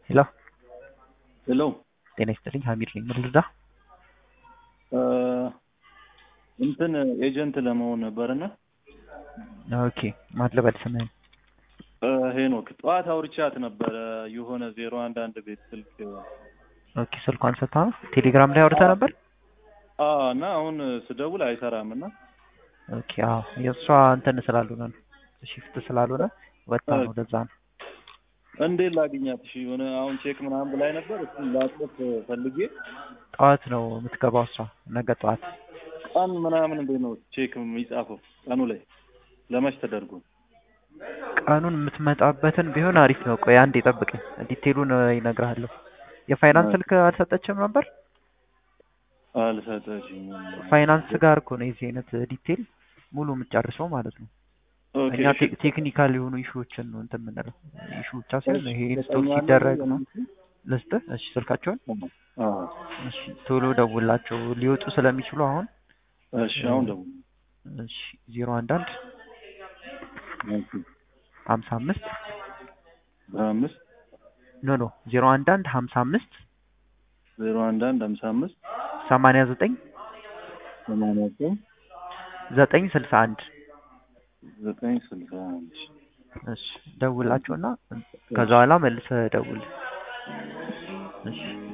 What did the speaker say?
ሄሎ ሄሎ ጤና ይስጥልኝ ሀሚድ ነኝ ምን ልርዳ እንትን ኤጀንት ለመሆን ነበርና ኦኬ ማን ልበል ስምህን ሄኖክ ጠዋት አውርቻት ነበረ የሆነ ዜሮ አንድ አንድ ቤት ስልክ ኦኬ ስልኳን ሰታ ቴሌግራም ላይ አውርተህ ነበር አዎ እና አሁን ስደውል አይሰራም እና ኦኬ አዎ የእሷ እንትን ስላልሆነ ነው ሽፍት ስላልሆነ ወጣ ነው ለዛ ነው እንዴት ላግኛት? እሺ የሆነ አሁን ቼክ ምናምን ብላኝ ነበር። እሱን ላጥፍ ፈልጌ ጠዋት ነው የምትገባው እሷ ነገ ጠዋት ቀን ምናምን እንዴት ነው ቼክ የሚጻፈው? ቀኑ ላይ ለመች ተደርጎ ቀኑን የምትመጣበትን ቢሆን አሪፍ ነው። ቆይ አንዴ ጠብቀኝ፣ ዲቴሉን ይነግርሃለሁ። የፋይናንስ ስልክ አልሰጠችም ነበር? አልሰጠችኝም። ፋይናንስ ጋር እኮ ነው የዚህ አይነት ዲቴል ሙሉ የምትጨርሰው ማለት ነው። ኦኬ እኛ ቴ- ቴክኒካል የሆኑ ኢሹዎችን ነው እንትን የምንለው። ኢሹ ብቻ ሳይሆን ይሄ ኢንስቶል ሲደረግ ነው። ልስጥህ? እሺ ስልካቸውን አዎ እሺ ቶሎ ደውላቸው ሊወጡ ስለሚችሉ አሁን እሺ አሁን ደግሞ እሺ ዜሮ አንድ አንድ ሀምሳ አምስት በአምስት ኖ ኖ ዜሮ አንድ አንድ ሀምሳ አምስት ዜሮ አንድ አንድ ሀምሳ አምስት ሰማንያ ዘጠኝ ሰማንያ ዘጠኝ ዘጠኝ ስልሳ አንድ ዘጠኝ ስልሳ አንድ እሺ ደውላቸውና ከዛ በኋላ መልሰህ ደውል። እሺ